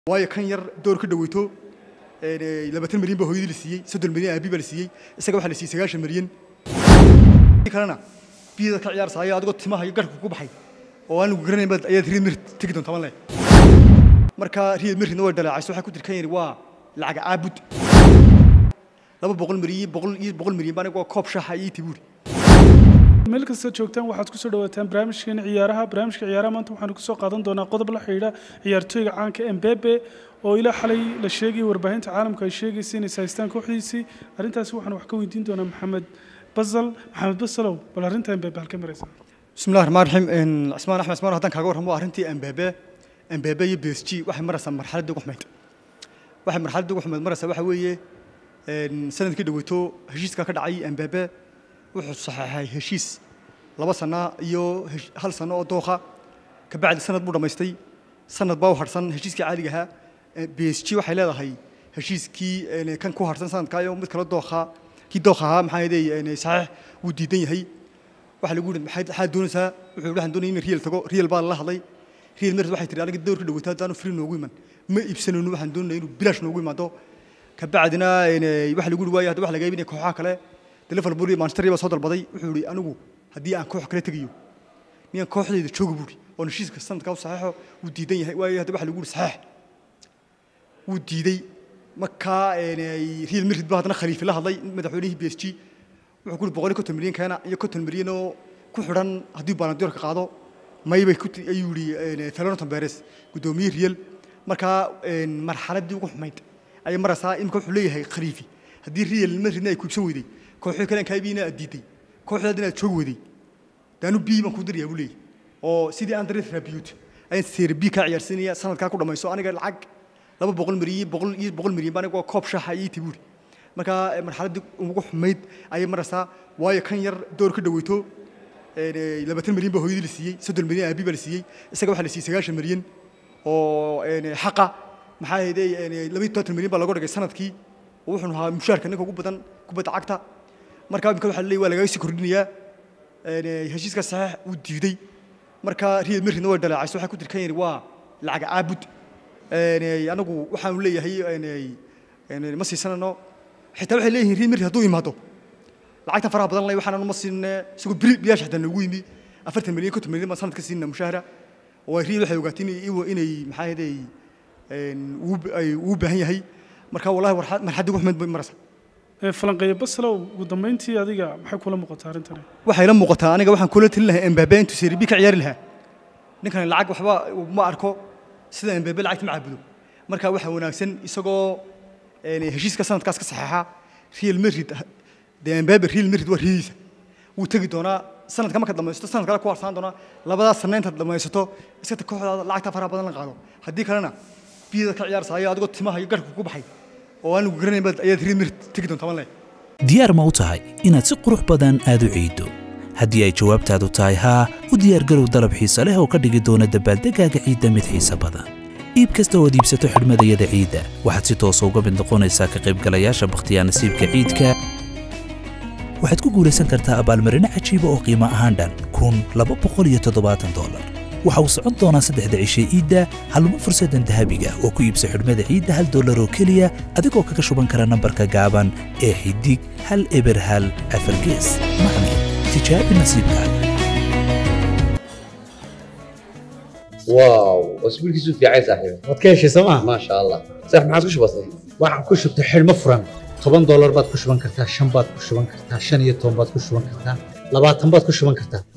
waayo kan yar door ka dhaweyto labaatan milyan baa hooyadii la siiyey soddon milyan aabi baa la siiyey isaga waxaa la siiyey sagaashan milyan kalena biyada ka ciyaarsaaya adigoo timaha iyo garhka ku baxay oo aan lagu garanayn baad ayaad riyad mirid tegi doontaa ma le marka riyad miridna way dhaleecayso waxaa ku jir kan yari waa lacag caabud laba boqol milyan boqol iyo boqol milyan baa aniga koob shaaxa iyo tibuuri meel kasta joogtaan waxaad kusoo dhawaataan barnaamijkeena ciyaaraha barnaamijka ciyaaraha maanta waxaanu kusoo qaadan doonaa qodob la xidhiidha ciyaartooyga caanka embebe oo ilaa xalay la sheegayay warbaahinta caalamka ay sheegaysa inay haystaan kooxdiisii arrintaasi waxaan wax ka weydiin doonaa maxamed basal maxamed basalow bal arrinta embebe halka maraysa بسم الله الرحمن الرحيم إن عثمان أحمد عثمان هذا كاغور هم أرنتي أمبابة أمبابة يبيس جي واحد مرة سام مرحلة دوق حميد واحد مرحلة دوق حميد مرة سواحد ويا إن سنة كده ويتو هشيس كاكد عي أمبابة وحد صحيح هاي هشيس لبا سنة يو هش هل سنة دوخة كبعد سنة بورا ما يستي سنة باو هرسن هشيس كعالي جها بيس جي واحد لا هاي هشيس كي إن كان كو هرسن سنة كايو مثل دوخة كي دوخة ها محايدي إن صحيح وديدين هي waxa lagu yidhi maxay maxaad doonaysaa wuxuu waxaan doonayay in riil tago riil baa la hadlay riil mar waxay tiri aniga doorka dhawaataa haddaanu free noogu iman ma iibsanayno waxaan doonayay inuu bilaash noogu imaado ka bacdina waxa lagu yidhi waayo hadda waxa laga iibinaya kooxaha kale de liverpool iyo manchester baa soo dalbaday wuxuu yidhi anigu haddii aan koox kale tegayo miyaan kooxdayda jooga buuri oo heshiiska sanadkaa u saxeexo wuu diidan yahay waayo hadda waxa lagu yidhi saxeex wuu diiday markaa riil mirid baa haddana khaliifi la hadlay madaxweynihii b s g wuxuu ku yidhi boqol iyo konton milyan keena iyo konton milyan oo ku xidhan haddii balandiyorka qaado maybay ku ayuu yidhi felonoton beres guddoomiyey riyal markaa marxaladdii ugu xumayd ayay maraysaa imika wuxuu leeyahay khaliifi haddii riyal madridna ay kuibsan weyday kooxii kale kaabiina aad diiday kooxdaadina aad joog weyday daanu bii baan ku dirayaa buu leeyahay oo sidii andres rabiut ayaan seeri bii kaa ciyaarsiinaya sanadkaa ku dhammayso aniga lacag laba boqol milyan boqol iyo boqol milyan baa aniga koob shaaxa iyo tibuuri markaa marxaladdii ugu xumayd ayay maraysaa waayo kan yar door ka dhaweyto labaatan milyan baa hooyadii la siiyey soddon milyan aabi baa la siiyey isaga waxaa la siiyey sagaashan milyan oo xaqa maxaa yeedey laba iyo tobantan milyan baa lagu dhigay sanadkii oo wuxuu ahaa mushaarka ninka ugu badan kubadda cagta markaa imika waxaa leeyahy waa lagaga sii kordhinayaa heshiiska saxiix wuu diiday marka riyad miridna way dhaleecayso waxaa ku jir kan yari waa lacag caabud anagu waxaanu leeyahay ma siisanano xitaa waxay leeyihiin riyad mirid hadduu imaado lacagta faraha badan leh waxaan ma siinne isagoo biri bilaash xataa noogu yimi afartan milyan konton milyan baan sanadka siinna mushahara oo riil waxay ogaatay inay maxaa yeday uu baahan yahay marka wallahi marxaddii ugu xumayd bay maraysaa falanqeeya basalow ugu dambeyntii adiga maxay kula muuqataa arrintani waxay la muuqataa aniga waxaan kula talin lahaa embabe intuu seeri bi ka ciyaari lahaa ninkan lacag waxba ma arko sida embabe lacagta ma caabudo marka waxaa wanaagsan isagoo heshiiska sanadkaas ka saxeexa real madrid dee embabe real madrid waa riyadiisa wuu tegi doonaa sanadka marka dhamaysto sanad kale ku harsaan doonaa labadaas sanna intaad dhamaysato iskata kooxdaada lacagta faraha badan la qaado haddii kalena biyada ka ciyaarsaaya adigoo timaha iyo garhka ku baxay oo aan lagu garanayn baad ayaad real madrid tegi doontaa ma le diyaar ma u tahay inaad si qurux badan aad u ciiddo haddii ay jawaabtaadu tahay haa u diyaargarow dalab xiise leh oo ka dhigi doona dabaaldegaaga ciidda mid xiise badan iib kasta oo aad iibsato xidhmadayada ciidda waxaad si toosa uga mid noqonaysaa ka qaybgalayaasha bakhtiyaa nasiibka ciidka waxaad ku guulaysan kartaa abaalmarino cajiiba oo qiimo ahaan dhan kun laba boqol iyo toddobaatan dollar waxa uu socon doonaa saddexda cishe iidda halmo fursaddan dahabiga oo ku iibsa xidhmada ciidda hal dollar oo keliya adigoo kaga shuban kara nambarka gaaban ee xidig hal eber hal afargees macne tijaabi nasiibkaaga واو اسبوع كيسو في عايز صاحبي waad ka heshay sooma ما شاء الله صح ما عادش بسيط waxaan ku shubtay xidhmo furan toban doolar baad ku shuban kartaa shan baad ku shuban kartaa shan iyo toban baad ku shuban kartaa labaatan baad ku shuban kartaa